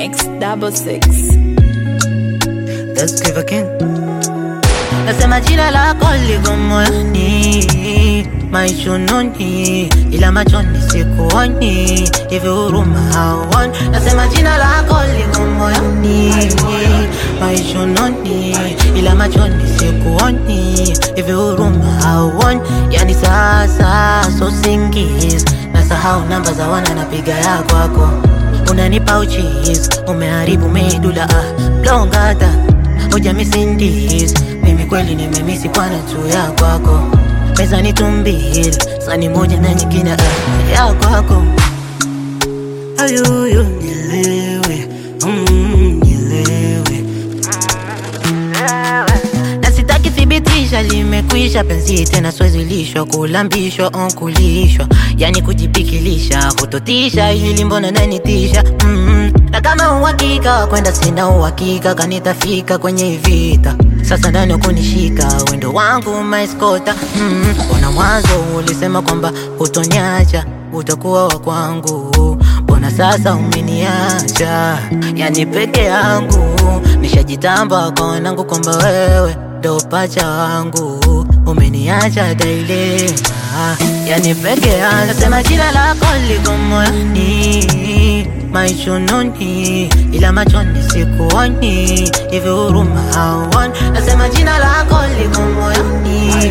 Mix double six. Let's give again. Nasema jina lako liko moyoni, maishununi, ila machoni sikuoni, hivi huruma hauoni. Nasema jina lako liko moyoni, maishununi, ila machoni sikuoni, hivi huruma hauoni. Yani sasa so singis, nasahau namba za wana napiga ya kwako, unanipa uchis, umeharibu medula ah, blongata hoja misindis mimi kweli nimemisi kwana tu ya kwako pesa ni tumbili sani moja na nyingine ah, ya kwako ayuyu nilewe mm, nilewe na sitaki thibitisha limekwisha penzi tena swezi lishwa kulambishwa on kulishwa yani kujipikilisha kutotisha hili mbona nanitisha mm na kama uhakika wa kwenda sina uhakika kanitafika kwenye vita sasa ndani wa kunishika wendo wangu maiskota mm mbona mwanzo ulisema kwamba hutonyacha utakuwa wa kwangu mbona sasa umeniacha yani peke yangu nishajitamba kwa wanangu kwamba wewe ndo pacha wangu umeniacha dailema yani peke yangu nasema jina lako liko moyoni maishununi ila machoni sikuoni hivi huruma hauoni nasema jina lako liko moyoni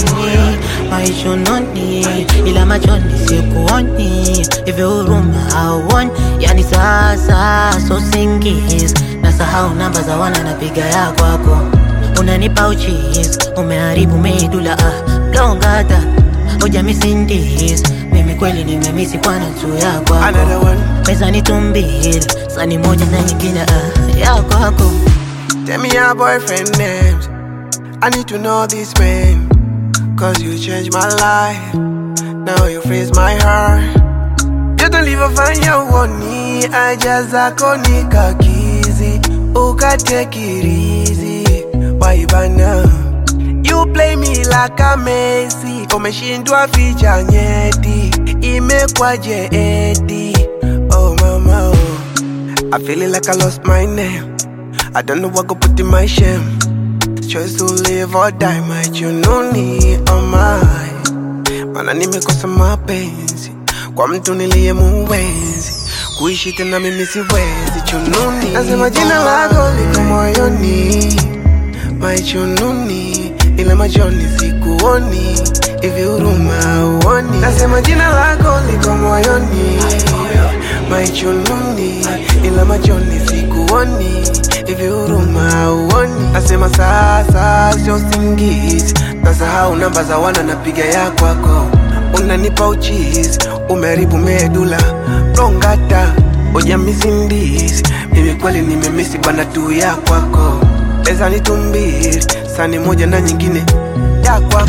maishununi ila machoni sikuoni hivi huruma hauoni yani sasa so singis nasahau namba za wana napiga ya kwako unanipa uchis umeharibu medula ah, blongata hoja misindis mimi kweli nimemisi kwana tu ya kwako Another one. pesa ni tumbili sani moja na nyingine ah, ya kwako Tell me your boyfriend names. I need to know this man. Cause you changed my life. Now you freeze my heart. You don't leave a fanya uoni. I just akonika kizi. Uka take it easy. Why bana? You play me like a Messi. Umeshindwa ficha nyeti. Imekwaje eti. Oh mama oh. I feeling like I lost my name. I don't know what go put in my shame. Choice to live or die, my jununi oh my. Mana nimekosa mapenzi kwa mtu niliye muwezi kuishi tena mimi siwezi chununi. Nasema jina lako liko moyoni, my chununi, ila machoni sikuoni, hivi huruma uoni. Nasema jina lako liko moyoni, my chununi, ila machoni sikuoni, hivi huruma uoni. Nasema sasa sio singizi, nasahau namba za wana napiga ya kwako, unanipa uchizi, umeharibu medula blongata oja misindisi, mimi kweli nimemisi bana tu ya kwako, pesa ni tumbili, sani moja na nyingine ya kwako